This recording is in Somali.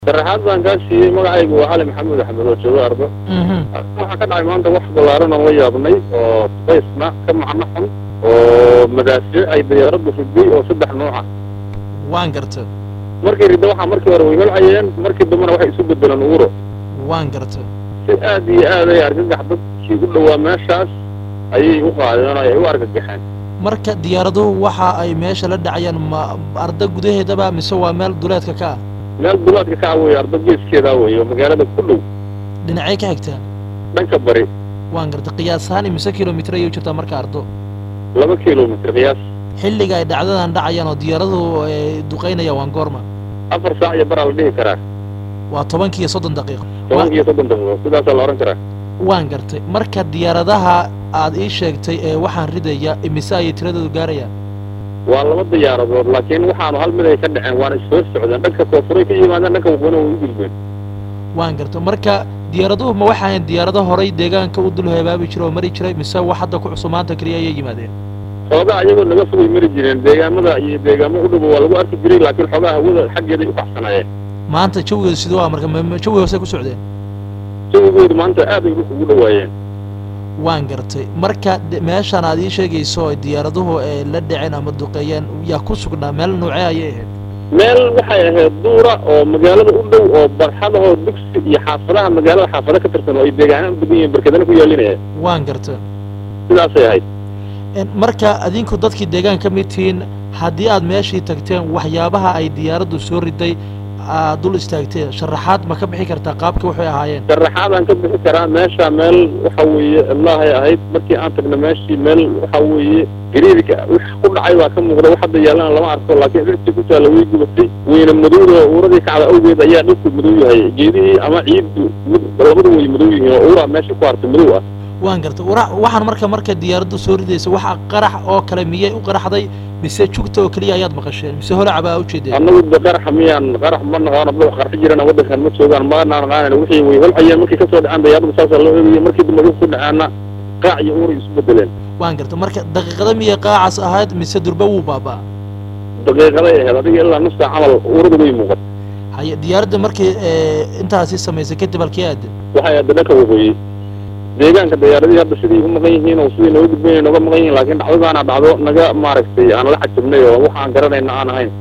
sharaxaad baan kaa siiyey magacaygu waa cali maxamuud axmed oo joogo ardo waxaa ka dhacay maanta wax ballaaran oo la yaabnay oo baysna ka macno xun oo madaafiic ay diyaaraddu riday oo saddex nooc ah waan garta markii ridda waxaa markii hore way holcayeen markii dambena waxay isu bedeleen uuro waan garta si aad iyo aad ay argagax dadkii u dhowaa meeshaas ayay u qaadeen oo ay u argagaxeen marka diyaaraduhu waxa ay meesha la dhacayaan ma arda gudaheedaba mise waa meel duleedka ka ah meel duleedka ka ah weeye ardo geeskeedaa weeye oo magaalada ku dhow dhinacay ka xigtaa dhanka bari waan garta qiyaas ahaan imise kilomitir ayay u jirtaa marka ardo laba kilomitr qiyaas xilliga ay dhacdadan dhacayaan oo diyaaraduhu ay duqaynayaan waan goorma afar saac iyo baraa la dhihi karaa waa tobankii iyo soddon daqiiqo tobanka iyo soddon daqiiqo sidaasaa la odhan karaa waan gartay marka diyaaradaha aad ii sheegtay ee waxaan ridaya imise ayay tiradoodu gaarayaan waa laba diyaaradood laakiin waxaanu hal mid ay ka dhaceen waana ishoos socdeen dhanka koofuray ka yimaadeen dhanka waqooyina way u gudbeen waan garta marka diyaaraduhu ma waxa ahayn diyaarado horay deegaanka u dul heebaabi jira oo mari jiray mise wax hadda ku cusub maanta keliya ayay yimaadeen xoogaa iyagoo naga fogay mari jireen deegaamada iyo deegaamo u dhow waa lagu arki jiray laakiin xoogaa hawada xaggeeday u baxsanaayeen maanta jawigeedu siduu ah marka ma- ma- jawi hoose ku socdeen jawigoodu maanta aad ay dhulka ugu dhowaayeen waan gartay marka de- meeshaan aad ii sheegayso oo diyaaraduhu ay la dhaceen ama duqeeyeen yaa ku sugnaa meel noocee ayay ahayd meel waxay ahayd duura oo magaalada u dhow oo barxadahoo dugsi iyo xaafadaha magaalada xaafado ka tirsan oo ay deegaanaan degan yihiin barkedana ku yaalinaya waan garta sidaasay ahayd En marka adinku dadkii deegaan ka mid tihiin haddii aad meeshii tagteen waxyaabaha ay diyaaraddu soo riday aad dul istaagteen sharaxaad ma ka bixi kartaa qaabkii waxay ahaayeen sharaxaadaan ka bixi karaa meesha meel waxa weeye illaahay ahayd markii aan tagna meeshii meel waxa weeye gariirka wix ku dhacay baa ka muuqda wax hadda yaalana lama arko laakiin dhirtii ku taalla way gubatay weyna madowda uuradii kacda awgeed ayaa dhulku madow yahay geedihii ama ciiddu mid labadu way madow yihiin oo uuraa meesha ku hartay madow ah waan garta wara- waxaan marka marka diyaaraddu soo ridaysa waxa qarax oo kale miyay u qaraxday mise jugta oo keliya ayaad maqasheen mise holaca baa ujeedeen annagu de qaraxa miyaan qarax ma naqaano dad qarxi jirana waddankan ma joogaan ma naqaanan wixii way holcayeen markii kasoo dhacaan dayaaradu saasaa loo eegayay markii dambe dhulku ku dhacaana qaac iyo uuray isu bedeleen waan garta marka daqiiqada miyay qaacas ahayd mise durba wuu baabaa daqiiqaday ahayd adiga ilaa nus saac camal uuradu way muuqat haye diyaaradda markii ee, intaasi samaysay kadib halkee aadeen waxay aada dhanka waqooyi deegaanka diyaaradihii hadda sidii u maqan yihiin oo sidii nooga gudbeen nooga maqan yihiin laakiin dhacdadaana dhacdo naga maaragtay aan la xajibnay oo wax aan garanayna aan ahayn